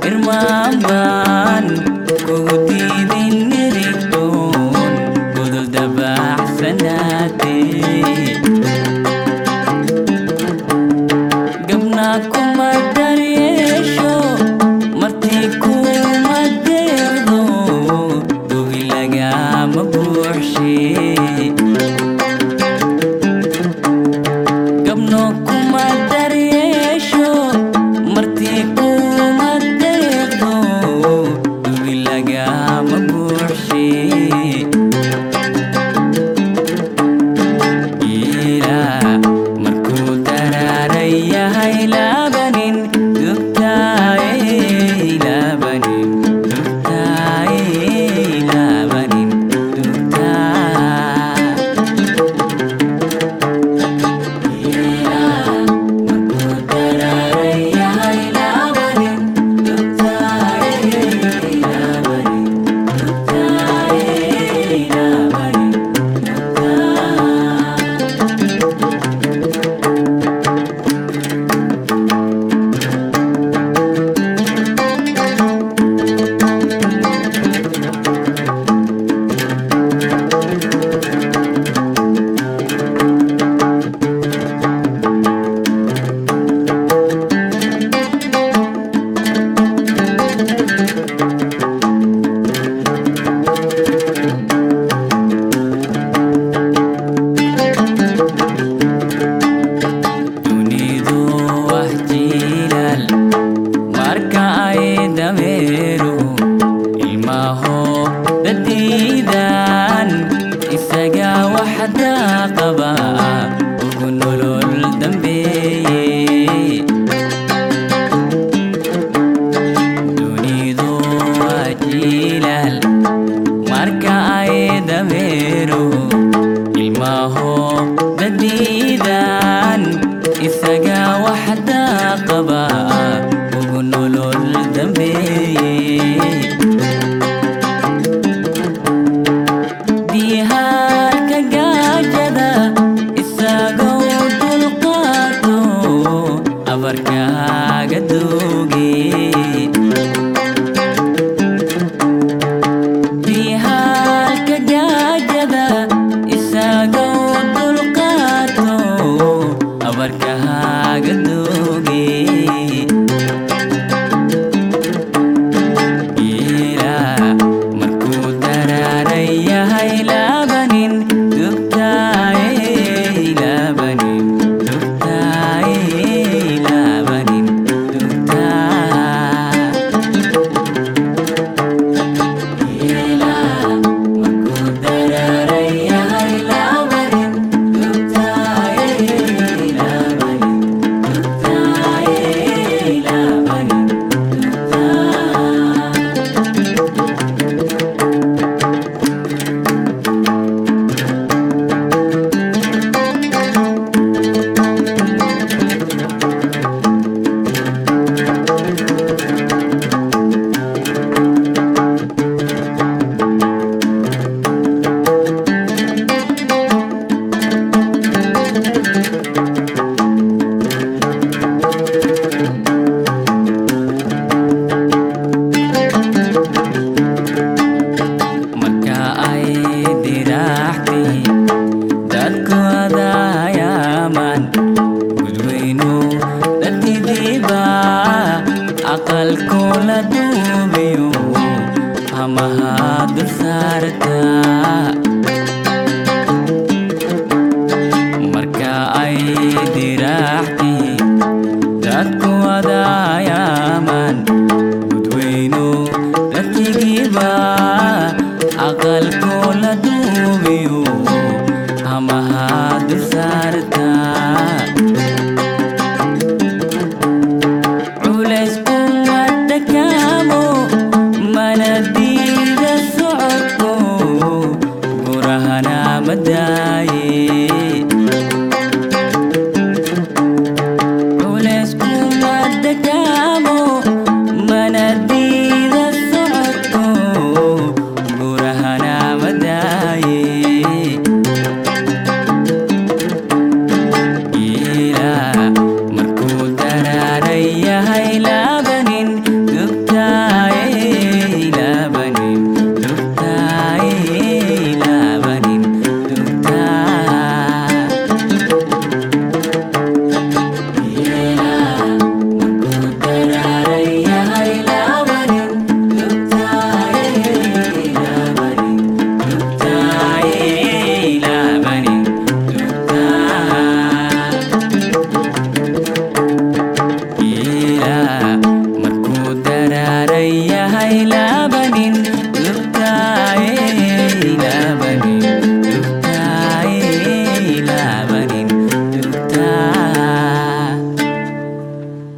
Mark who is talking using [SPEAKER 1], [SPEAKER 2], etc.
[SPEAKER 1] irmaan baan kugu diidin nirigtoon gudul dabaaxsanaatee gabnaa kuma daryeesho martii kuma deeqdo gogi lagama buuxshee gabno kuma daryeesho martii kuma deeqdo gogi lagama buuxshee ilaa markuu daraaran yahay laabanin dugtaaye laabanin dugtaaye laabanin dugtaa ilaa markuu daraaran yahay laabanin dugtaaye laabanin dugtaaye laabanin dugtaa dunidu wax jiilal marka ay dameeru ilmaho dadiidan isaga waxda qaba ugu nolol dambeeye dunidu waa jiilal marka ay dameeru ilmaho dadiidan isaga waxda qaba ugu nolol dambeeye diihaalka gaajada isagoo dulqaato abarkaaga dooge diihaalka gaajada isagoo dulqaato abarkaaga dooge ilaa markuu daraaran yahay laabanin dugtaaye laabanin dugtaaye laabanin dugtaa ilaa markuu daraaran yahay laabanin dugtaaye laabanin dugtaaye laabanin dugtaa marka ay diraaxtay dadku adayaaman gudweynu dhatidiiba aqalku la duubiyo hamaha dul saarta marka ay diraaxtay dadku adayaaman gudweynu dhatigiiba aqalku la duubiyo hamaha dul saarta culays kuma dakaamo mana diida socodko laabanin